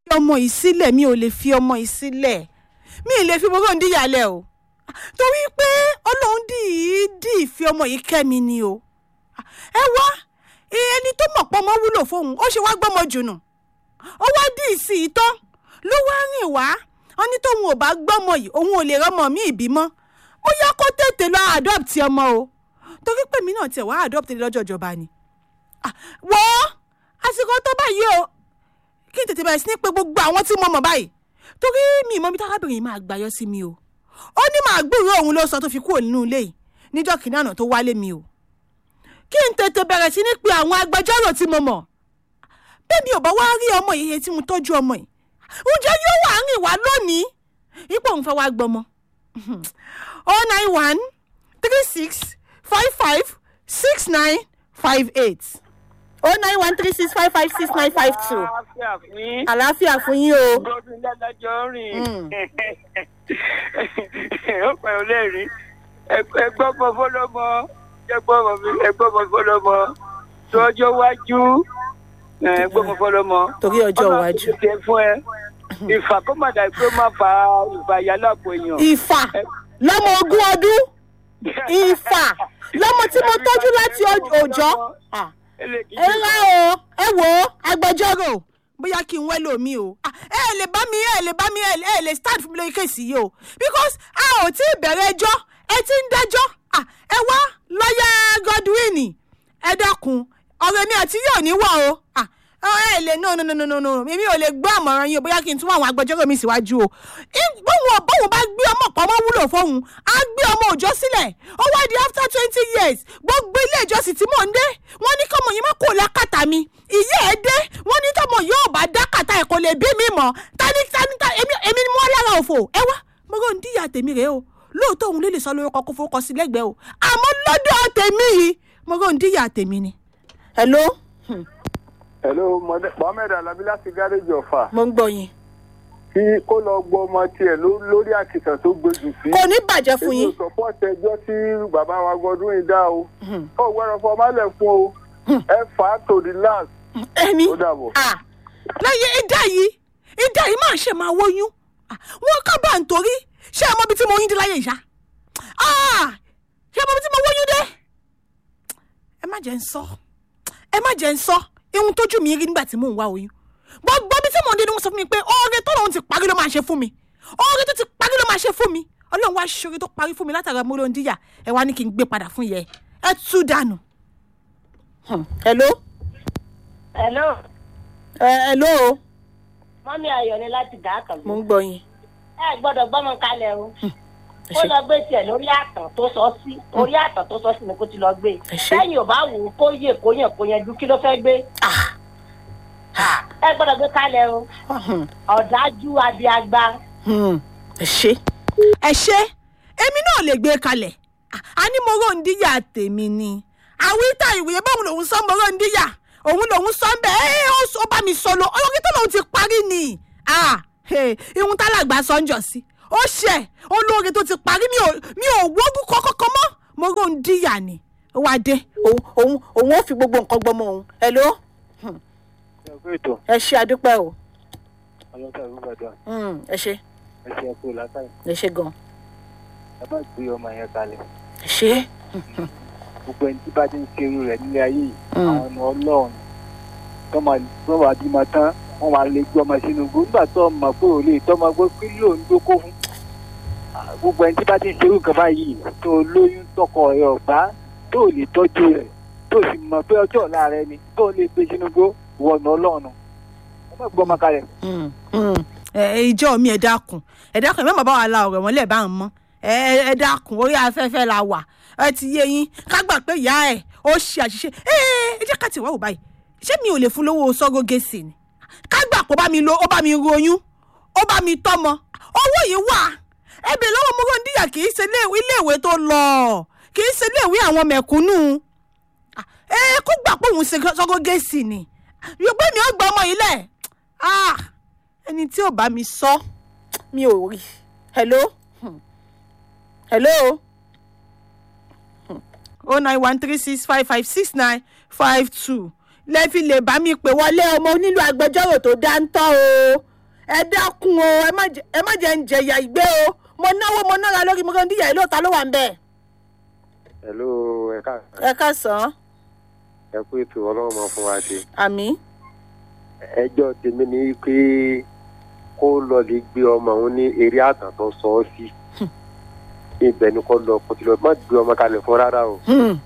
fi ọmọ yìí sílẹ̀ mi ò lè fi ọmọ yìí sílẹ̀ mi ì lè fi mọ́rọ́ ndíyàlẹ̀ o torí pé ọlọ́run dìídì fi ọmọ yìí kẹ́ mi ni o ẹ wá ẹni tó mọ̀ pọ́ mọ́ wúlò fóun ó ṣe wá gbọ́mọ jùnù ó wá dì í sí i tán ló wá rìn wá wọn ní tóun ò bá gbọ́mọ yìí òun ò lè rọ́mọ mi ìbímọ ó yá kó tètè lọ adopt ọmọ o torí pé mi náà tiẹ̀ wá adopt lọ́jọ́ ìjọba ni wọ́ àsìkò tó báyìí o kí n tètè bẹ̀rẹ̀ sí ní pé gbogbo àwọn tí mo mọ̀ báyìí torí mi ìmọ̀ mi tárábìnrin yìí máa gbàyọ́ sí mi o ó ní màá gbúròó òun ló sọ tó fi kúrò nínú ilé yìí níjọ́ kìnìún àná tó wálé mi o kí n tètè bẹ̀rẹ̀ sí ní pé àwọn agbẹjọ́rò tí mo mọ̀ bẹ́ẹ̀ mi ò bá wá rí ọmọ yìí tí mo tọ́jú ọmọ yìí ǹjẹ́ yóò wá rìn wá lónìí ipò òun fẹ́ wá gbọmọ oh nine one three six five five six nine five eight oh nine one three six five five six nine five two àlàáfíà fún yín. àlàáfíà fún yín o. gbọ́dún lẹ́lẹ́jọ́ rìn. ó pẹ̀ ọ́ lẹ́rìí. ẹgbọ́n mọ fọlọ́mọ ẹgbọ́n mọ fọlọ́mọ tó ọjọ́ wájú ẹgbọ́n mọ fọlọ́mọ. torí ọjọ́ iwájú. ọmọ àti fún ẹ ìfà kó má dà pé ó má fa ìfà yálà pò èèyàn. ìfà lọ́mọ ogún ọdún ìfà lọ́mọ tí mo tọ́jú láti òòjọ́ ẹ rà o ẹ wò ó agbẹjọ́rò bóyá kí n wẹ́lò mi o Ah, ẹ ẹ lè bá mi ẹ lè bá mi ẹ lè- ẹ lè stand fún mi lórí kéèsì yìí o because a ò tí ì bẹ̀rẹ̀ ẹjọ́ ẹ ti ń dájọ́ Ah, ẹ wá lọ́yà Godwin ẹ dákun ọ̀rọ̀ mi àti yóò ní wọ̀ o Ah, ẹ lè no no no no no no èmi ò lè gbọ́ àmọ̀ràn yín o bóyá kí n tún àwọn agbẹjọ́rò mi síwájú o Í- bóun bóun bá gbé ọmọ pamọ́ wúlò fóun á gbé ọmọ òjọ́ sílẹ̀ ó wá di after twenty years gbogbo ilé ìjọsìn tí mò ń dé wọ́n ní kọ́mọ yìí má kó lákàtà mi ìyá ẹ̀ dé wọ́n ní tọ́mọ yóò bá dákàtà ẹ̀ kò lè bí mi mọ́ tani tani tani èmi èmi ni mo wá lára òfò ẹ wá mo rò ń díyà tèmi rèé o lóòótọ́ òun lè lè sọ lórúkọ kó forúkọ sí lẹ́gbẹ̀ẹ́ o àmọ́ lọ́dọ̀ tèmi yìí mo rò ń díyà tèmi ni. hello hello Mohammed- mohammed alabi láti gáréjì ọ̀fà mo ń gbọ́ yín kí kó lọ gbọ́ ọmọ tiẹ̀ ló- lórí àkìtàn tó gbójú sí. kò ní bàjẹ́ fún èmi yín ò sọpọ́ọ̀tì ẹjọ́ tí bàbá wa gbọdún yìí dá o. ó gbọ́dọ̀ fọ ọmọlẹ̀ fún o. ẹ fà á to the last. ẹni ó dàbọ̀. ah lẹ́yìn ìdá yìí ìdá yìí máa ṣe máa wóyún Ah, wọn kábà ń torí ṣé ẹ mọ ibi tí mo yín dé láyé ìyá Ah, ṣé ẹ mọ ibi tí mo wóyún dé ẹ má jẹ́ ń sọ ẹ má jẹ́ ń sọ ihun tójú mi rí nígbà tí mò ń wá oyún gbogbo ibi tí mò ń dé ni wọ́n sọ fún mi pé oore tó lòun ti parí ló máa ṣe fún mi oore tó ti parí ló máa ṣe fún mi ọlọ́run wá ṣoore tó parí fún mi látara mo ló ń díyà ẹ wá ní kí n gbé padà fún yẹ ẹ tú dànù. Hmm, hello hello ẹ hello mọ́mí ayọ̀ ni láti dà á kàn mo mí. ń gbọ́ yín. ẹ gbọ́dọ̀ gbọ́mọ kalẹ̀ o ẹ ó ṣé. lọ gbé tiẹ̀ lórí àtàn tó sọ sí orí àtàn tó sọ sí ni kó ti lọ gbé Ẹ ṣé. lẹ́yìn ò bá wò ó kó yè kó yàn kó yanjú kí ló fẹ́ gbé Ah, ẹ gbọ́dọ̀ gbé kalẹ̀ o hmm, ọ̀dájú abiagba hmm, ẹ ṣe. ẹ ṣe èmi náà lè gbé e kalẹ̀ Ah, a ní mo rò ń díyà tèmi ni àwítà ìwé báwo lòun sọ mo rò ń díyà òun lòun sọ ń bẹ ẹ ó sọ bá mi sọ lọ ọlọ́kí tó lòun ti parí ni Ah, hey, ihun tálàgbà sọ ń jọ sí ó ṣe olóore tó ti parí mi ò mi ò wógún kọ́kọ́kọ́ mọ́ mo rò ń díyà ni ó wá dé òun òun òun ó fi gbogbo nǹkan gbọmọ òun ẹ ló ẹ kú ètò ẹ ṣe àdúpẹ́ o ọlọ́sà rúbàdà Hmm, ẹ ṣe ẹ ṣe ẹ kú látàrí ẹ ṣe gan ẹ má gbé ọmọ yẹn kalẹ̀ ẹ ṣe. gbogbo ẹni tí bá ti ń ṣe irú rẹ̀ nílé ayé yìí Mm. àwọn ọmọ ọlọ́run tó máa tó máa bímọ tán wọ́n máa lè gbé ọmọ sínú igbó nígbà tó mọ̀ pé ò lè tọ́mọ gbé kí ló ń dókó fún. Ah, gbogbo ẹni tí bá ti ń ṣe irú nǹkan báyìí tó lóyún tọkọ rẹ̀ ọ̀gbá tó lè tọ́jú rẹ̀ tó sì mọ̀ pé ọjọ́ ọ̀la rẹ̀ ni tó lè gbé sínú igbó wọ̀nà ọlọ́run ẹ má gbọ́ ọmọ kalẹ̀. ẹ ìjọ mi ẹ dákun ẹ dákun ẹ má bàbá wa la ọ̀rọ̀ wọn lẹ bá ń mọ ẹ ẹ- ẹ dákun orí afẹ́fẹ́ la wà ẹ ti yé yín ká gbà pé ìyá ẹ ó ṣe àṣìṣe ẹ ẹ jẹ́ ká ti wá wò báyìí ṣé mi ò lè fún lówó sọ́gọ́gẹ́sì ni ká gbà pé ó bá mi lo ó bá mi royún ó bá mi tọ́mọ owó yìí wà ẹbí lọ́wọ́ Múròndíyà kì í ṣe ilé- iléèwé tó lọ kì í ṣe iléèwé àwọn mẹ̀kúnnù Ah, ẹ kó gbà pé òun ṣe sọ́gọ́gẹ́sì ni yorùbá mi ò gbọ́ ọmọ yìí lẹ̀ ah ẹni tí ò bá mi sọ mi ò rí hello Hmm. hello o nine one three six five five six nine five two lẹ́ẹ̀fi lè bá mi pè wọlé ọmọ onílù agbẹjọ́rò tó dáńtọ́ o ẹ dákun o ẹ má jẹ- ẹ má jẹ́ ń jẹ̀yà ìgbé o mo náwó mo nára lórí mo kàn díyà ìlú ọ̀tá ló wà ń bẹ̀. hello ẹ ká ẹ ká sàn án ẹ kú ètò ọlọ́run máa fún wa ṣe. àmì ẹjọ́ tèmi ni pé kó lọ lè gbé ọmọ òun ní eré àtàn tó sọ ọ́ sí. ibẹ̀ ni kò lọ kò tí lọ má gbé ọmọ kalẹ̀ fún rárá o.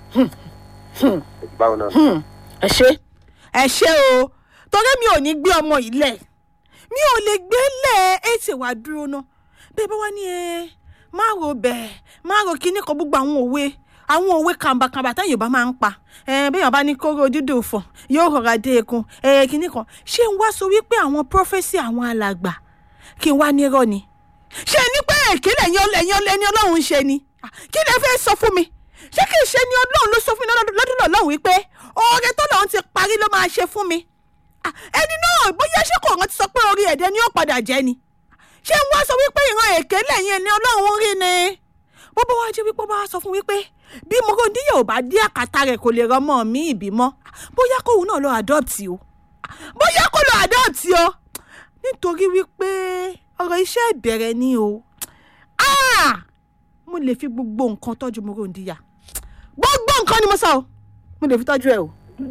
báwo náà. ẹ ṣe. ẹ ṣe o torí mi ò ní gbé ọmọ yìí lẹ̀ mi ò lè gbé lẹ̀ ẹ ṣe wàá dúró ná bẹ́ẹ̀ bá wá ní ẹ má ro bẹ́ẹ̀ má ro kíní kan gbogbo àwọn òwe àwọn òwe kàǹbàkàǹbà táyà yorùbá máa ń pa ẹ bẹ́ẹ̀ bá ní kóró dídò fọ̀ yóò rọra dé ekun ẹ kíní kan ṣé n wá sọ wípé àwọn prọfẹ́sì àwọn alàgbà kí n wá nírọ́ ni ṣé ní pé èké lẹ́yìn ẹ̀yìn ẹni ọlọ́run ń ṣe ni Ah, kí lè fẹ́ sọ fún mi ṣé kì í ṣe ni ọlọ́run ló sọ fún mi lọ́dún lọ́dún lọ́hùn wípé oore tó lọ́hùn ti parí ló máa ṣe fún mi Ah, ẹni náà bóyá ṣé kò rántí sọ pé orí ẹ̀dẹ̀ ni ó padà jẹ́ ni ṣé n wá sọ wípé ìran èké lẹ́yìn ẹni ọlọ́run rí ni bó bá wá jẹ́ wípé ó bá wá sọ fún wípé bí Morondiya ò bá dé àkàtà rẹ̀ kò lè rọmọ mi ìbímọ bóyá kóun náà lọ adopt o bóyá kó lọ adopt o nítorí wípé ọ̀rọ̀ iṣẹ́ ìbẹ̀rẹ̀ ni o Ah! mo lè fi gbogbo nǹkan tọ́jú Morondiya gbogbo nǹkan ni mo sọ o mo lè fi tọ́jú ẹ o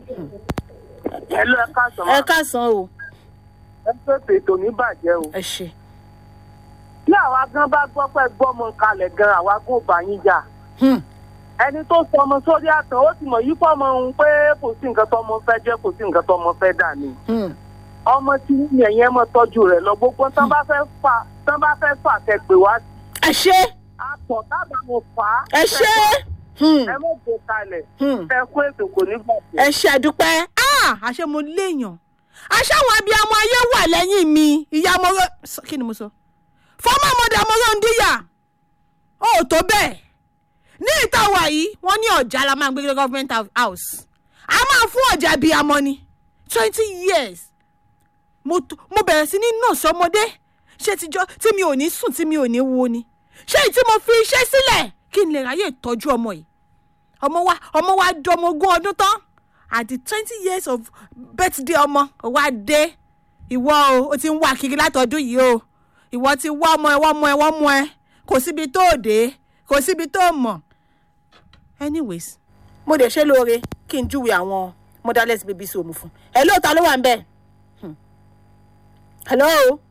ẹ lọ ẹ káàsán ẹ káàsán o ẹ pèpè tò ní bàjẹ́ o. ẹ ṣe. bí àwa gan bá gbọ́ pé gbọ́mọ kalẹ̀ gan àwa gún bá yín jà Hmm. ẹni tó sọ ọmọ sórí àtàn ó ti mọ̀ yí fọ́ ọmọ òun pé kò sí nǹkan tó ọmọ fẹ́ jẹ́ kò sí nǹkan tó ọmọ fẹ́ dà ní. Hmm. ọmọ tí yẹn yẹn mọ̀ tọ́jú rẹ̀ lọ gbogbo tán bá fẹ́ fà tán bá fẹ́ fà kẹ́ pè wá sí ẹ ṣe àtọ̀ tábà mo fà á. ẹ ṣe. Hmm. ẹ mọ̀ gbé kalẹ̀ Hmm. ẹ kú ètò kò ní bàjẹ́. ẹ ṣe àdúpẹ́ Ah! àṣẹ mo léèyàn àṣẹ àwọn abiyamọ ayé wà lẹ́yìn mi ìyá mọ́rọ́ kí ni mo sọ fọ́mọ́ mọ́dà Morondiya ó tó bẹ́ẹ̀ ní ìta wà yìí wọ́n ní ọ̀jà la máa ń gbé lọ government house a máa fún ọ̀jà abiyamọ ni twenty years mo t- mo bẹ̀rẹ̀ sí ní nọ̀ọ̀sì ọmọdé ṣé tíjọ́ tí mi ò ní sùn tí mi ò ní wo ni ṣé èyí tí mo fi iṣẹ́ sílẹ̀ kí n lè ráyè tọ́jú ọmọ yìí ọmọ wa ọmọ wa dọmọ ogún ọdún tán at the twenty years of birthday ọmọ wa dé ìwọ o o ti ń wá kiri látọdún yìí o ìwọ ti wá ọmọ ẹ wọ́n mọ ẹ wọ́n mọ ẹ kò síbi tó dé kò síbi tó mọ̀ anyways mo dẹ̀ ṣe lóore kí n júwe àwọn motherless babies home fún ẹ lóòótọ́ ló wà ń bẹ̀ hello